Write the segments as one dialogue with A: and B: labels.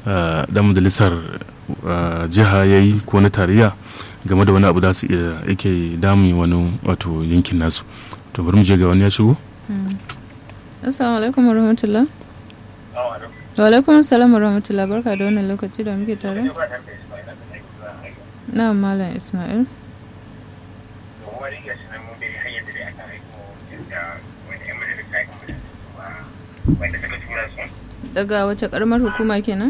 A: dan majalisar jiha ya yi ko na tarayya game da wani abu da su iya yake damun wani wato yankin nasu to bari mu je ga wani ya shigo
B: assalamu alaikum warahmatullah wa alaikum salam warahmatullah barka da wannan lokaci da muke tare na malam ismail daga wace karamar hukuma kenan?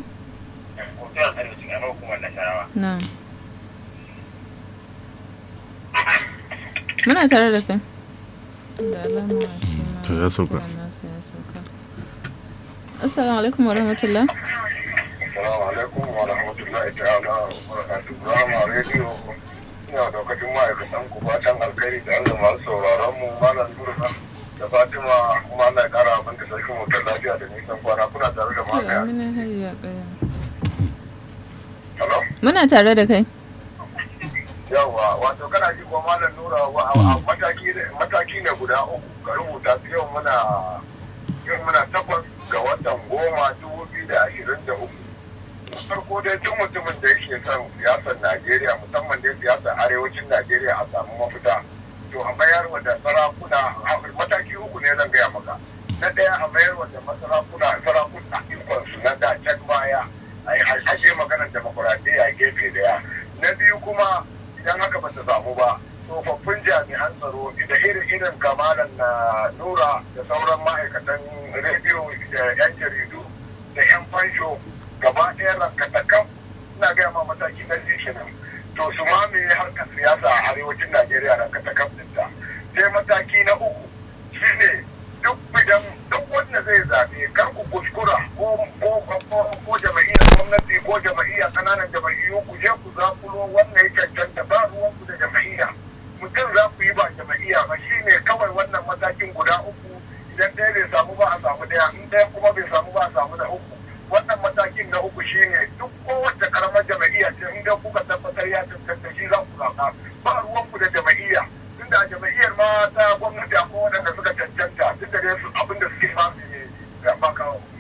B: na muna tare da kai da alama shi ma
A: to ya sauka
B: nasa ya sauka assalamu alaikum wa rahmatullah
C: Assalamu alaikum wa rahmatullahi ta'ala wa barakatuhu. Rama rediyo ina daukacin ma'aikatan ku fatan alkhairi da Allah masu sauraron mu malam Nurka da Fatima kuma Allah ya kara abin da sarkin mutum lafiya da nisan kwana kuna tare da
B: to
C: makaya.
B: amina hayya kaya
C: Hello?
B: muna tare da kai
C: Yawwa wato kana ji ko malam Nura wa a- a mataki ne- mataki ne guda uku ka rubuta su yau muna yau muna takwas ga watan goma dubu biyu da ashirin da uku. farko dai tun mutumin da yake son siyasar Najeriya musamman dai siyasar arewacin Najeriya a samu mafita. To a mayar wa da sarakuna a- mataki uku ne zan gaya maka. Na ɗaya a mayar wa da masarakuna sarakuna ikonsu na da can baya a yi ajiye maganar demokuraɗiyya a gefe daya. Na biyu kuma idan haka ba ta samu ba tsofaffin jami'an tsaro da irin irin kamalan na nura da sauran ma'aikatan rediyo da 'yan jaridu da 'yan fansho gaba ɗaya rankatakan ina gaya ma mataki na kenan to su mamaye harkar siyasa a arewacin najeriya rankatakan ɗinta sai mataki na uku shine duk idan duk wanda zai zaɓe kar ku kuskura ko ko ko ko jama'iyyar gwamnati ko jama'iyyar ƙananan jama'iyyu ku je ku zakulo wannan ya cancanta ba ruwan ku da jama'iyya mutum za ku yi ba jama'iyya ba shine kawai wannan matakin guda uku idan ɗaya bai samu ba a samu ɗaya in ɗaya kuma bai samu ba a samu na uku wannan matakin na uku shine duk kowace karamar jama'iyya ce in dai kuka tabbatar ya cancanta shi za ku zaɓa ba ruwan ku da jama'iyya tunda a jama'iyyar ma ta gwamnati akwai waɗanda suka cancanta duk da dai su abin da suke ba su ne ba